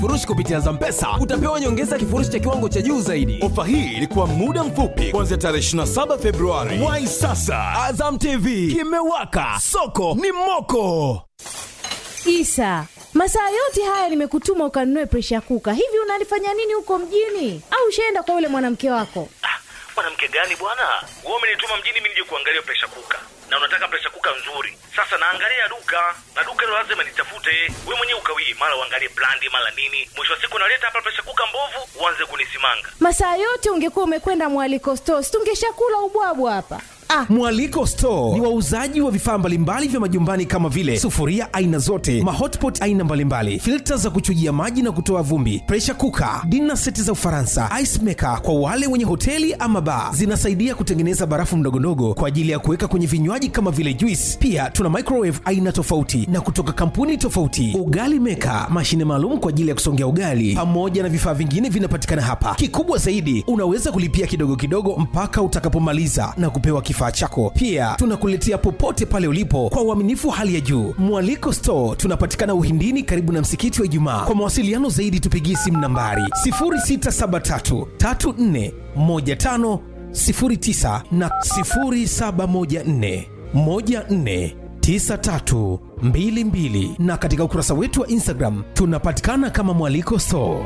furushi kupitia Zampesa utapewa nyongeza ya kifurushi cha kiwango cha juu zaidi. Ofa hii ilikuwa muda mfupi kuanzia tarehe 27 Februari. Wai sasa, Azam TV kimewaka, soko ni moko. Isa, masaa yote haya nimekutuma ukanunue presha kuka. Hivi unalifanya nini huko mjini? Au ushaenda kwa yule mwanamke wako? mwanamke gani bwana wewe umenituma mjini mimi nije kuangalia presha kuka na unataka presha kuka nzuri sasa naangalia duka na duka hilo lazima nitafute wewe mwenyewe ukawie mara uangalie brandi mara nini mwisho wa siku naleta hapa presha kuka mbovu uanze kunisimanga Masaa yote ungekuwa umekwenda mwaliko stores, tungeshakula ubwabwa hapa. Ah, Mwaliko Store ni wauzaji wa vifaa mbalimbali vya majumbani kama vile sufuria aina zote, mahotpot aina mbalimbali, filta za kuchujia maji na kutoa vumbi, pressure cooker, dinner seti za Ufaransa, ice maker kwa wale wenye hoteli ama bar. Zinasaidia kutengeneza barafu ndogondogo kwa ajili ya kuweka kwenye vinywaji kama vile juice. Pia tuna microwave aina tofauti na kutoka kampuni tofauti, ugali maker, mashine maalum kwa ajili ya kusongea ugali, pamoja na vifaa vingine vinapatikana hapa. Kikubwa zaidi, unaweza kulipia kidogo kidogo mpaka utakapomaliza na kupewa kifaa chako. Pia tunakuletea popote pale ulipo kwa uaminifu wa hali ya juu. Mwaliko Store tunapatikana Uhindini, karibu na msikiti wa Ijumaa. Kwa mawasiliano zaidi, tupigie simu nambari 0673 34 15 09 na 0714 14 9322 na katika ukurasa wetu wa Instagram tunapatikana kama Mwaliko Store.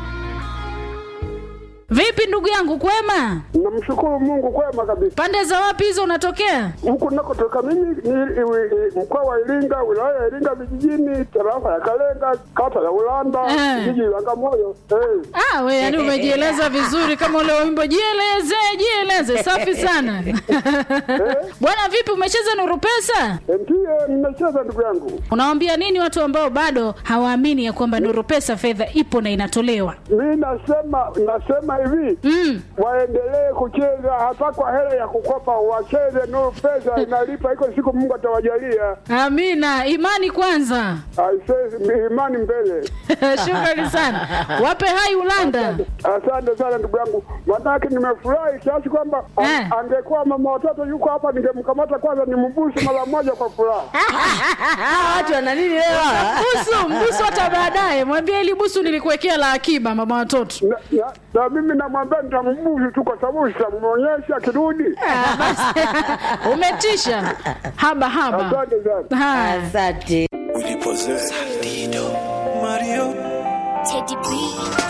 Vipi ndugu yangu, kwema? Namshukuru Mungu kwema kabisa. Pande za wapi hizo unatokea? Huku nakotoka mimi ni i- i- mkoa wa Iringa, wilaya ya Iringa vijijini, tarafa ya Kalenga, kata ya Ulanda, Eh. jiji la Bagamoyo. Eh. Ah, we yani umejieleza vizuri kama ule wimbo jieleze, jieleze. Safi sana. Bwana vipi umecheza Nuru Pesa? Ndiye nimecheza ndugu yangu. Unawaambia nini watu ambao bado hawaamini ya kwamba Nuru Pesa fedha ipo na inatolewa? Mi nasema nasema hivi Mm. waendelee kucheza hata kwa hela ya kukopa, wacheze Nuru Pesa inalipa, iko siku Mungu atawajalia. Amina, imani kwanza. Aisee, imani mbele. Shukrani sana. Wape hai Ulanda. Asante sana ndugu yangu, manake nimefurahi kiasi kwamba a- Eh. angekuwa mama watoto yuko hapa, ningemkamata kwanza nimbusu mara moja kwa furaha. watu wana nini leo? Busu, mbusu hata baadaye. Mwambie ili busu nilikuwekea la akiba mama watoto. Na, na, na mimi namwambia nitambusu tu, kwa sababu sitamwonyesha akirudi. Ah, basi. Umetisha. Haba haba. Asante sana. Haya. Asante. Teddy B.